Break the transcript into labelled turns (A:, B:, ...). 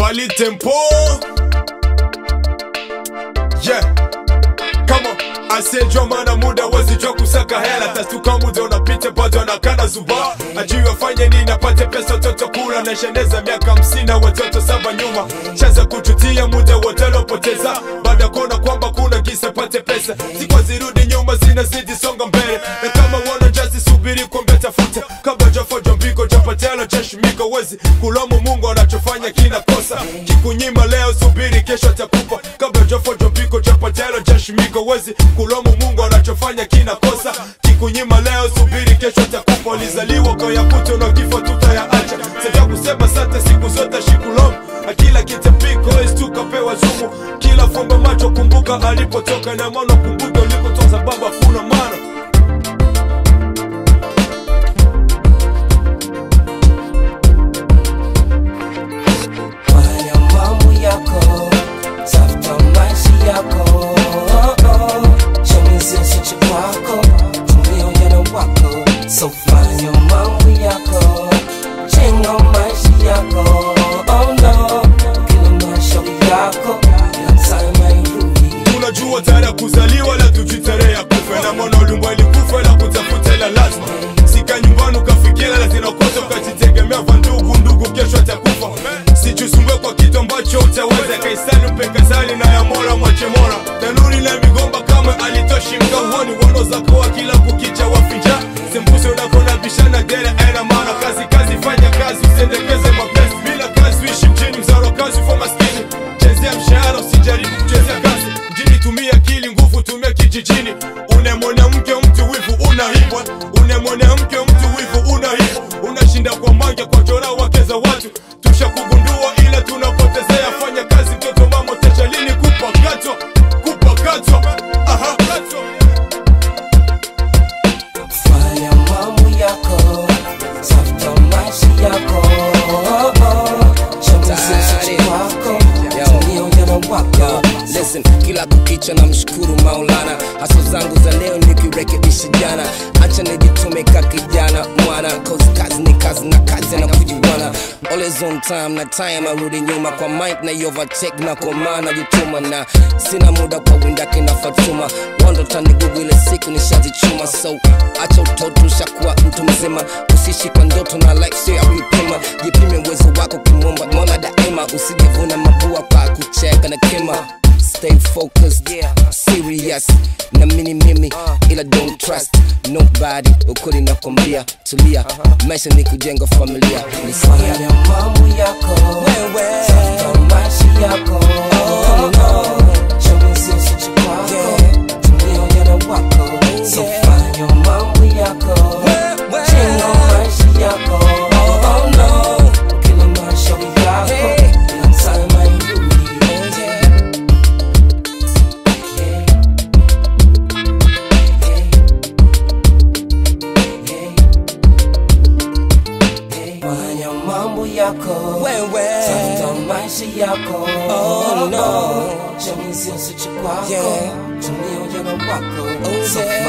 A: Fally Tempo Yeah Come on asiyejua maana muda wezijua kusaka hela tastuka muda unapita bado anakana zuba ajui wafanye nini apate pesa watoto kula na sheneza miaka hamsini na watoto saba nyuma chaza kututia muda wote lopoteza baada ya kuona kwamba kuna kisa pate pesa sikwa zirudi nyuma zinazidi songa mbele na kama wana jasi subiri kombe tafuta kabla jafojo mbiko japatela chashimika wezi kulomu mungu anachofanya kina kosa kikunyima leo subiri kesho atakupa kabla jafojo mbiko japatela chashimika wezi kulomu mungu anachofanya kina kosa kikunyima leo subiri kesho atakupa ulizaliwa kayakuta na kifo tutayaacha sasa kusema sante siku zote shikulomu akila kitapiko istukapewa zumu kila fumba macho kumbuka alipotoka na maana kumbuka ulikotoka sababu hakuna maana
B: Fanya mambo yako, tafuta maisha yako. Chamizi usiche kwako, tumia ujana wako. So fanya mambo yako, jenga maisha yako. Oh no, kila mashauri yako, kila time hairudi.
A: tunajua tarehe ya kuzaliwa la tujui tarehe ya kufa na mwana ulimwa ilikufa la kutafuta ila lazima sika nyumbani ukafikira la zinakosa ukajitegemea va ndugu ndugu kesho atakufa sichusumbwe kwa kitu ambacho utaweza kaisani mpe kazali na ya mola mwache mola tanuri na migomba kama alitoshi mkauoni wono zakoa kila kukicha wafinja sembuse unakona bishana dere aina maana kazi kazi fanya kazi usendekeze mapenzi bila kazi uishi mjini mzaro kazi ufa maskini chezea mshahara usijaribu kuchezea kazi mjini tumia akili nguvu tumia kijijini une mwanamke mtu wivu unaibwa une mwanamke mtu wivu unaibwa unashinda kwa mange kwa chora wake za watu tushakugundua ila tunapotezea fanya kazi mtoto mama tesha lini kupakatwa kupakatwa aha
B: Fanya mambo yako, tafuta maisha yako. Chamizi usiche kwako, tumia ujana wako.
C: Listen, kila kukicha na mshukuru Maulana, haso zangu za leo nikirekebisha jana, acha nijitume ka kijana mwana, cause kazi ni kazi na kazi na kujiwana, always on time na time arudi nyuma kwa mic na overtake na kwa maana jituma na sina muda kwa windake na Fatuma, wando tani gugu ile siku nishazichuma, so acha utoto ushakuwa mtu mzima, usishi kwa ndoto na life sio ya kuipima, jipime uwezo wako kimwomba mola daima, usijivuna mabua kwa kucheka na kima Stay focused, yeah. serious na mini mimi ila don't trust nobody ukuli nakwambia tulia maisha ni kujenga familia nisikia
B: Fanya mambo yako,
C: Wewe.
B: tafuta maisha yako. Chamizi usiche kwako, tumia ujana wako. So fanya mambo yako, jenga maisha yako. Oh no, kila mashauri yako, kila time hairudi. Yeah. Yeah. Yeah. Fanya mambo yako
C: Wewe.
B: tafuta maisha yako
C: Oh, no.
B: chamizi usiche kwako
C: Yeah.
B: tumia ujana wako
C: Oh,
B: So
C: yeah.